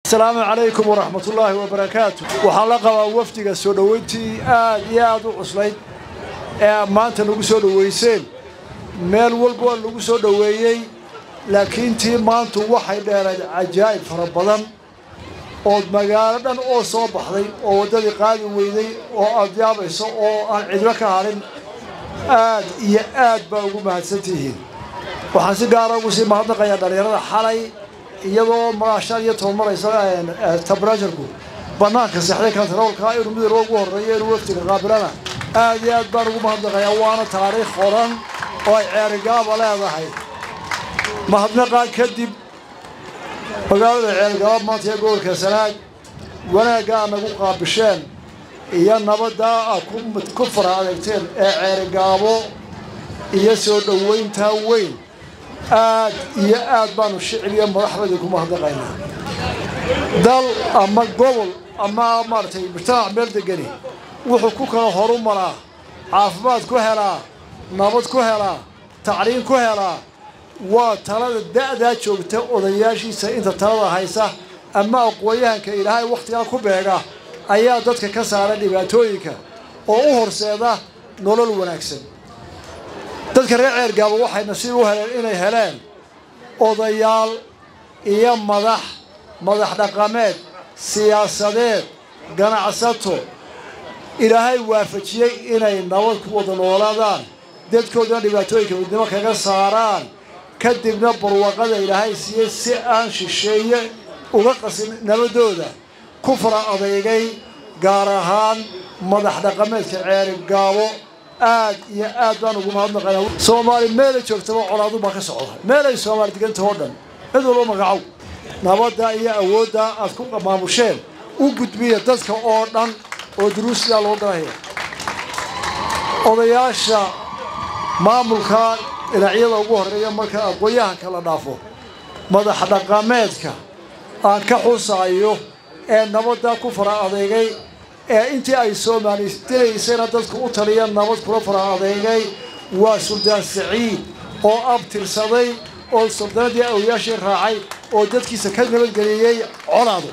asalaamu calaykum waraxmatullaahi wabarakaatu waxaa la qabaa wafdiga soo dhoweyntii aad iyo aad u cuslayd ee maanta nagu soo dhoweyseen meel walba waa lagu soo dhoweeyey laakiin tii maantu waxay dheerayd cajaa'ib fara badan ood magaalo dhan oo soo baxday oo waddadii qaadi weyday oo aad yaabayso oo aan cidlo ka hadhin aad iyo aad baa ugu mahadsantihiin waxaan si gaara ugu sii mahadnaqayaa dhallinyarada xalay iyadoo maraa shan iyo toban maraysa tabarajarku bannaanka seexday kantaroolka inuu midooba ugu horreeyo inuu waftiga qaabilana aad iyo aad baan ugu mahadnaqayaa waana taariikh qoran oo ay ceerigaaba leedahay mahadnaqaa kadib magaalada ceerigaaba maanta ee gobolka sanaag wanaagga aad nagu qaabisheen iyo nabaddaa aad ku fara adeegteen ee ceerigaabo iyo soo dhoweyntaa weyn aad iyo aad baanu shicib iyo madaxdayda ku mahadnaqaynaa dal ama gobol ama maaragtay mujtamac meel degani wuxuu ku kala horu maraa caafimaad ku helaa nabad ku helaa tacliin ku helaa waa talada da'daa joogta odayaashiisa inta talada haysa ama aqoon-yahanka ilaahay wakhtigaa ku beega ayaa dadka ka saara dhibaatooyinka oo u horseeda nolol wanaagsan dadka reer ceergaaba waxay nasiib u heleen inay heleen odayaal iyo madax madax dhaqameed siyaasadeed ganacsato ilaahay waafajiyey inay nabad ku wada noolaadaan dadkoodana dhibaatooyinka midnimo kaga saaraan kadibna barwaqada ilaahay siiyey si aan shisheeye uga qasin nabadooda ku fara adeygay gaar ahaan madax dhaqameedka ceerigaabo aad iyo aad baan ugu mahadnaqaynaa soomaali meelay joogtaba colaadu baa ka socda meelay soomaali deganta oo dhan cid walba magacow nabadda iyo awoodda aad ku maamusheen u gudbiya dadka oo dhan oo duruusidaa loo galahaya odayaasha maamulka dhinacyada ugu horreeya marka aqoon-yahanka la dhaafo madax dhaqameedka aan ka xusaayo ee nabadda ku fara adeegay ee intii ay soomaali dinaysayna dadku u taliya nabad kula fara adeegay waa suldaan saciid oo abtirsaday oo suldaanadii awliyaashii raacay oo dadkiisa ka nabadgeliyey colaado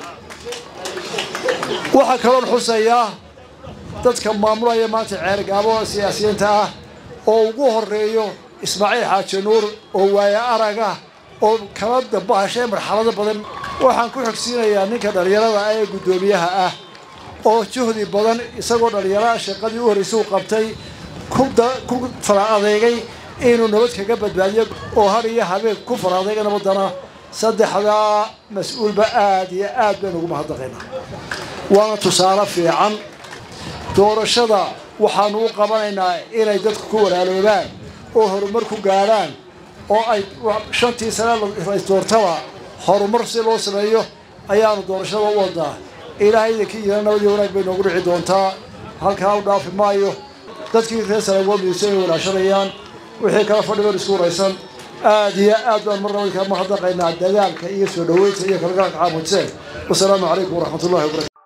waxaa kaloon xusayaa dadka maamulaya maanta ceergaabo siyaasiyiinta ah oo ugu horeeyo ismaaciil xaaji nuur oo waaye arag ah oo kala dambahashay marxalado badan waxaan ku xogsiinayaa ninka dhallinyarada ah ee guddoomiyaha ah oo juhdi badan isagoo dhallinyaraha shaqadii u horraysay u qabtay ku fara adeegay inuu nabad kaga badbaadiyo oo har iyo habeen ku fara adeega nabaddana saddexdaa mas-uulba aad iyo aad baynu ugu mahadnaqaynaa waana tusaale fiican doorashada waxaanu u qabanaynaa inay dadku ku walaaloobaan oo horumar ku gaadhaan oo ay shantii sane doortaba horumar si loo sameeyo ayaanu doorashada u wadaa ilaahay idinkii yira nabadii wanaag bay noogu dhici doontaa halkaa u dhaafi maayo dadkii reer salagoomdiisa ay walaashanayaan wixii kala fadhigoon isku waraysan aad iyo aad baan mar nabadka mahadnaqaynaa dadaalka iyo soo dhoweynta iyo kalgaalka caamudseen wasalaamu calaykum waraxmatullahi wabarakatu